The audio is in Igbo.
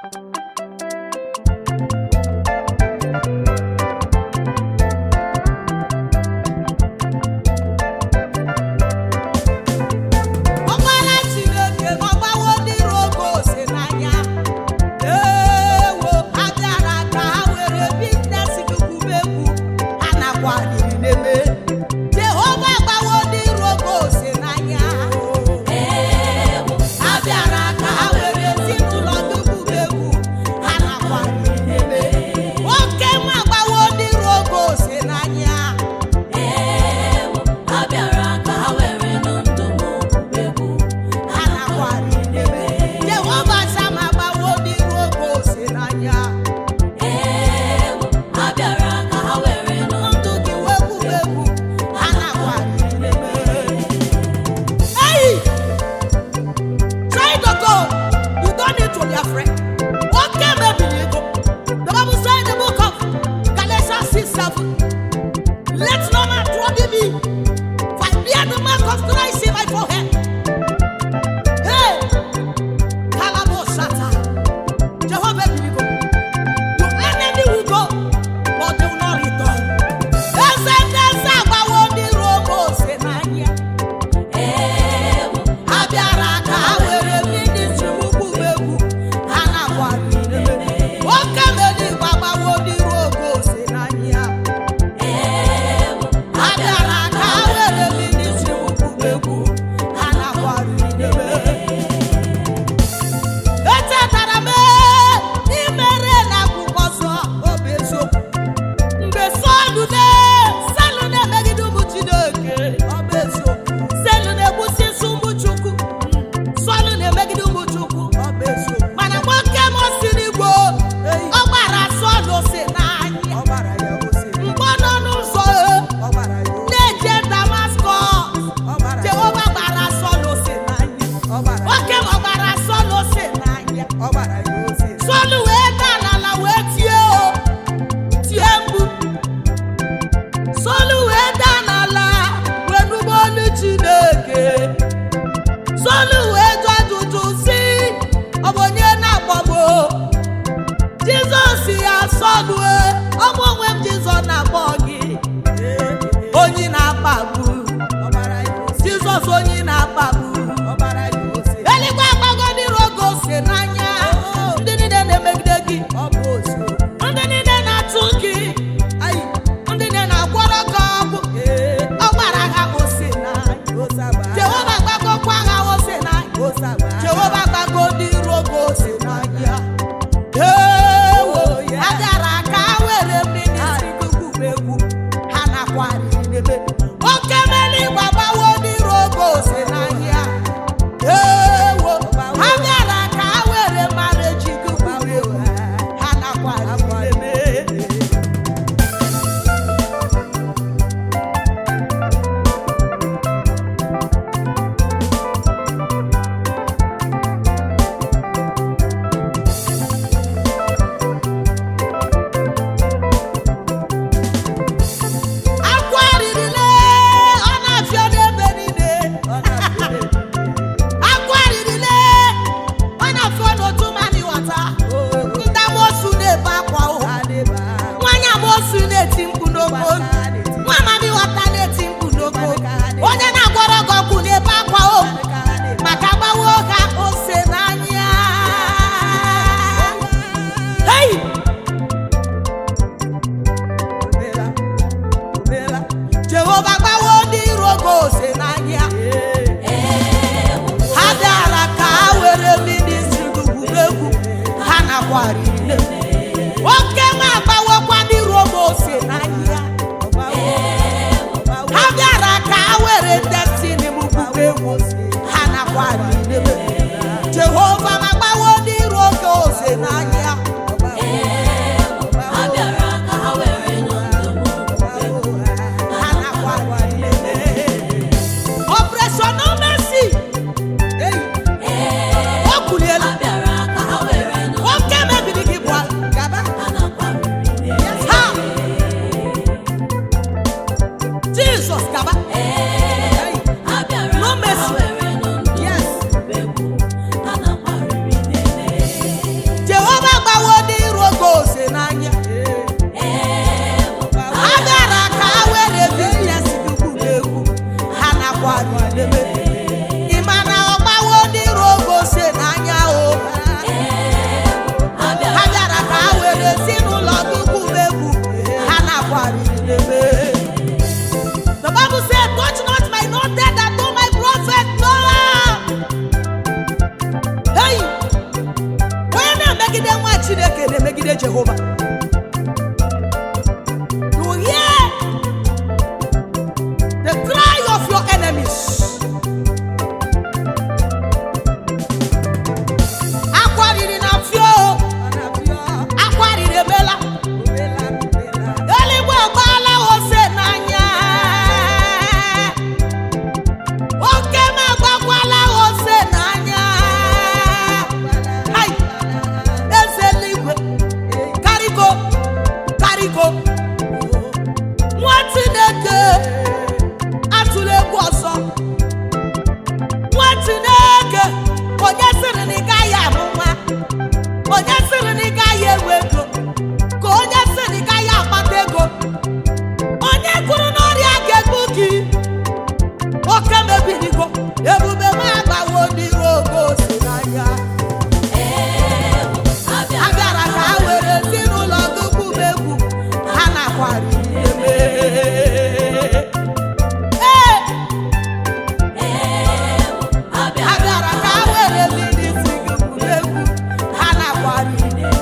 ọgbara chineke ma ọgbawo ndị iro oge ose n'anya ewo ha bịara ka ha were biznes dukwubegwu ha nakwa riri n'eme jehova gbawo ndị iro oge ose n'anya ha bịara ka ha were ezinụlọ dukwubegwu ha nakwa riri n'eme nwoke nwa gbawo ndị iro oge ose n'anya ha nakwa riri n'eme jehova sama gbawo ndị iro oge ose n'anya ndụ gị wegwuwegwu ha nakwa riri n'eme Hey! Try to go. You don't need to be afraid. What came up in you? The Bible said in the book of Galatians 6 7. Let no man trouble me. For I bear the mark of Christ in my forehead. Hey! Kalabosata. Jehovah will go. Your enemy will go, but they will not return. Eze ndị eze agbawo ndị Rome ose n'anya. ha bịara ka ha were ministri ukwu egwu ha nakwa nwoke mere igwe agbawo n'iru oge ose n'anya ha bịara ka ha were ministri ukwu egwu ha nakwa echetara m imere na akwụkwọ nsọ obi eziokwu mgbe sọlụ na sọlụ na-emegide ụmụ chineke ọ bụ eziokwu sọlụ na-egbusi isi ụmụ chukwu sọlụ na-emegide ụmụ chukwu ọ bụ eziokwu mana nwoke m si n'igbo ọ gbara sọlụ si n'anya mgbe ọ nọ n'ụzọ na-eje damaskọs jehova gbara sọlụ si n'anya nwoke m ọ gbara sọlụ si n'anya sọlụ wee daa n'ala wee tie o tie mgbu sọlụ wee daa n'ala wee nụba olu chineke sọlụ wee jụ ajụjụ si ọ bụ onye na-akpọgbo jizọs ya sọlụ e, ọ bụ onwe m jizọs na-akpọ gị onye na-akpagbu jizọs onye na-akpagbu eluigwe agbago ndị rogo ose n'anya ndị niile na-emegide gị ndị niile na-atụ gị ndị niile na-agwọrọ gị ọgwụ ọ gbara ha ose n'anya jehova gbagokwa ha ose n'anya jehova gbago ndị rogo ose n'anya ewo ha bịara ka ha were mmiri egwu ha nakwa riri n'ebe oke mmiri gbagbawo ndị rogo ose n'anya ewo ha bịara ka ha were mara eji gị gwuru egwu ha nakwa riri n'ebe akwa ririre ọ na-afịọ n'ebe niile akwa ririre ọ na-afịọ n'otu mmanụ wata ndị amosu na-ebe akwa ụha nwanyị amosu na-eti mkpu n'oko nwa amadi wata na-eti mkpu n'oko onye na-agwọrọ gị ọgwụ na-ebe akwa o maka gbawo ha ose n'anya Hey! jehova gbawo ndị iro gị ose n'anya ha bịara ka ha were mmiri ziri egwu ha nakwa riri oke nwa agbawokwa ndị iro gị ose n'anya ha bịara ka ha were destiny m gbugbu egwu ha nakwa riri jehova ma gbawo ndị iro gị ose n'anya ha nakwa riri operation mercy o kuliela nwoke mebiri gị bụ gaba ha jizọs gaba No mercy. yes jehova na-emegide nwa chineke na-emegide jehova you hear the cry of your enemies akwa riri na fio akwa riri emela eluigwe agbaala ose n'anya oke m agbakwala ose n'anya Hai! eze eluigwe karịgo karịgo nwa chineke atụla egwu ọzọ nwa chineke onye sịrị na ị gaghị amụ nwa onye sịrị na ị gaghị enwe ego ka onye sịrị na ị gaghị akpata ego onye kwuru n'ọrịa ga-egbu gị oke mebirigo ebube m agbawo n'iru ogo si n'anya a bịara ka ha were ezinụlọ gị gwuba egwu ha nakwara eme ee a bịara ka ha were mmiri si gị gwuba egwu ha nakwara